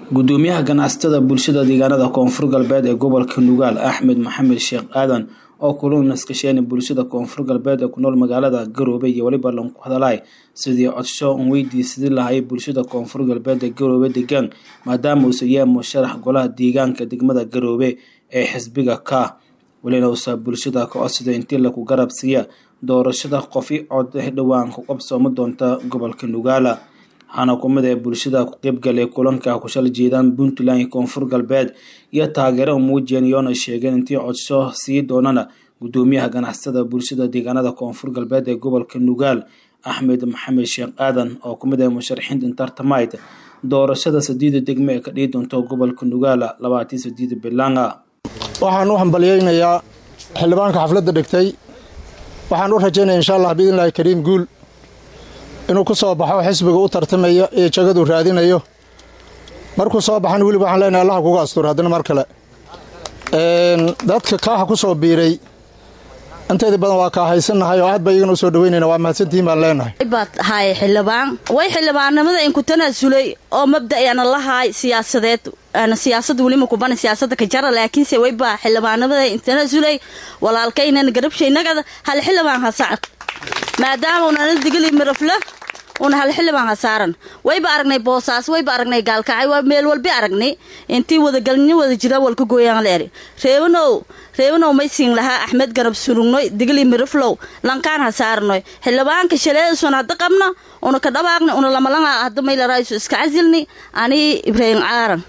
gudoomiyaha ganacsatada bulshada deegaanada koonfur galbeed ee gobolka nugaal axmed maxamed sheekh aadan oo kula naskasheen bulshada koonfur galbeed ee ku nool magaalada garoobe iyo weliba lanku hadalay sidii codsho un weydiisadi lahay bulshada koonfur galbeed ee garoobe degaan maadaama uusa yahay musharax golaha deegaanka degmada garoobe ee xisbiga ka welina uusa bulshada ka codsada intii laku garab siiya doorashada qofi cod dhowaan ku qabsooma doonta gobolka nugaala waxaana kumid ee bulshada ku qeybgalay kulanka kushal jeedaan puntland iyo koonfur galbeed iyo taageero muujiyeen iyoona sheegeen intii codsho sii doonana gudoomiyaha ganacsatada bulshada deegaanada koonfur galbeed ee gobolka nugaal axmed maxamed sheekh aadan oo kumid ah musharaxiinta intartamite doorashada sadiida degme ee ka dhihi doonto gobolka nugaala labaatii sadiida bilanga waxaan u hambalyeynayaa xildhibaanka xafladda dhigtay waxaan u rajaynaya insha allah biidnillahi kariim guul inuu ku soo baxo xisbiga u tartamaya ee jagadu raadinayo markuu soo baxan weliba waxaan leenahay allaha kuga asturo haddana mar kale dadka kaaha ku soo biiray inteedii badan waa kaa haysannahay oo aad ba iyagana u soo dhaweynayna waa mahadsantihiin baan leenahay baad haay xildhibaan way xildhibaannimada inku tanaasulay oo mabda'yana la haay siyaasadeed siyaasad welima kubana siyaasada ka jara laakiinse waybaa xildhibaanimada intanaasulay walaalkaynan garabshaynagada hal xildhibaan hasac maadaama unana digili mirafla una hal xildhibaan hasaaran wayba aragnay boosaas wayba aragnay gaalkacay waa meel walbi aragnay intii wadagalnyo wada jira walka gooyaan leeri reebanow reebanow may siin lahaa axmed garab surugnoy digli miraflow lankaan hasaarnoy xildhibaanka shaleedasun hadda qabna una ka dhabaaqni una lamalanga hadda maylaraayisu iska casilni ani ibraahim caaran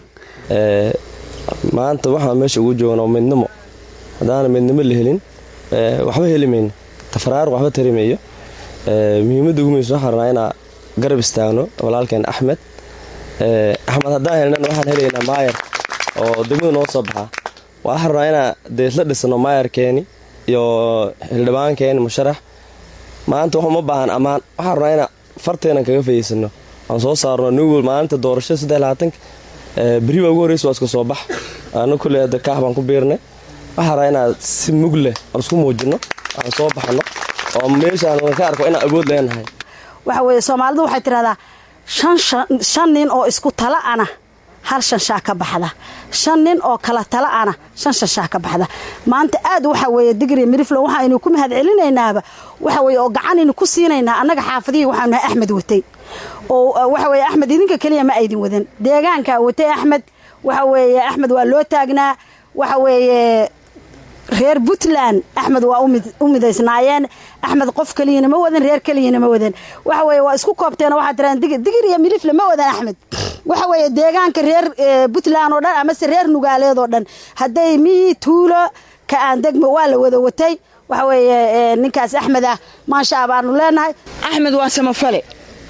maanta waxaan meesha ugu joognaa midnimo haddaana midnimo la helin waxba heli mayno tafaraar waxba tarimayo muhiimadda ugu muhiimsan waxaan rabnaa inaa garab istaagno walaalkeen axmed axmed haddaan helnana waxaan helaynaa maayar oo degmada noo soo baxaa waxaan rabnaa inaa deesla dhisno maayarkeeni iyo xildhibaankeeni musharax maanta wax uma baahan ammaan waxaan rabnaa inaa farteenan kaga fayeysano aan soo saarno nugol maalinta doorashada saddex labaatanka beri baa ugu horreysa waa iska soo bax aana kulley hadda kaax baan ku biirnay waxaan rabaa inaa si mug leh aan isku muujinno aan soo baxno oo meeshaan ka arko inaan awood leenahay waxa weeye soomaalidu waxay tidhahdaa shan nin oo isku tala ana hal shanshaa ka baxda shan nin oo kala tala ana shan shanshaa ka baxda maanta aad waxa weeye digri miriflo waxaynu ku mahad celinaynaaba waxa weye oo gacanaynu ku siinaynaa annaga xaafadihii waxaanu nahay axmed watay oo waxa weye axmed idinka keliya ma aydin wadan deegaankaa watay axmed waxa weeye axmed waa loo taagnaa waxa weeye reer puntland axmed waa u midaysnaayeen axmed qof keliyana ma wadan reer keliyana ma wadan waxa weye waa isku koobteen waxaa tiraan digir iyo milifle ma wadan axmed waxa weeye deegaanka reer puntland oo dhan amase reer nugaaleed oo dhan hadday miyi tuulo ka aan degmo waa la wada watay waxa weeye ninkaas axmed ah maashaa baanu leenahay axmed waa samafale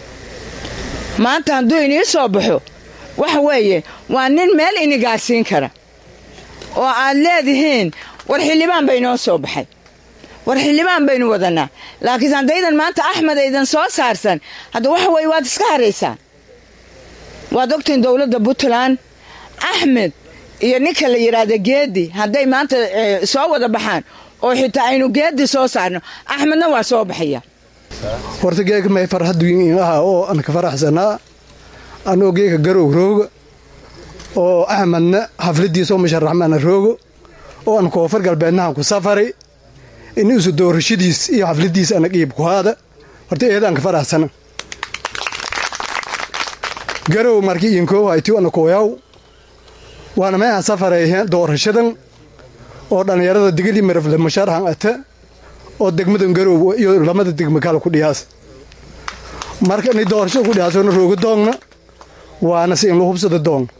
maanta hadduu inii soo baxo waxa weeye waa nin meel ini gaarsiin kara oo aad leedihiin war xildhibaan baynoo soo baxay war xildhibaan baynu wadanaa laakiin haddaydan maanta axmed aydan soo saarsan hadda waxa weye waad iska haraysaan waad ogtiin dowladda puntland axmed iyo ninka la yidhaahda geedi hadday maanta soo wada baxaan oo xitaa aynu geedi soo saarno axmedna waa soo baxaya horta geeka may farxad wiin aha oo aan ka faraxsanaa anoo geeka garow rooga oo axmedna xafladiisoo musharaxmaana roogo oo aan koonfur galbeednahan ku safaray in isu doorashadiis iyo xafladiis ana qiib ku haada horta eedaan ka faraxsana garow markii iinkoow hayti ana kooyaw waana meehan safarayheen doorashadan oo dhallinyarada digili marafle musharaxan ata oo degmadan garow iyo lamada degma kale ku dhiyaas marka inay doorashada ku dhiyaasona rooga doongna waana si in lu hubsada doong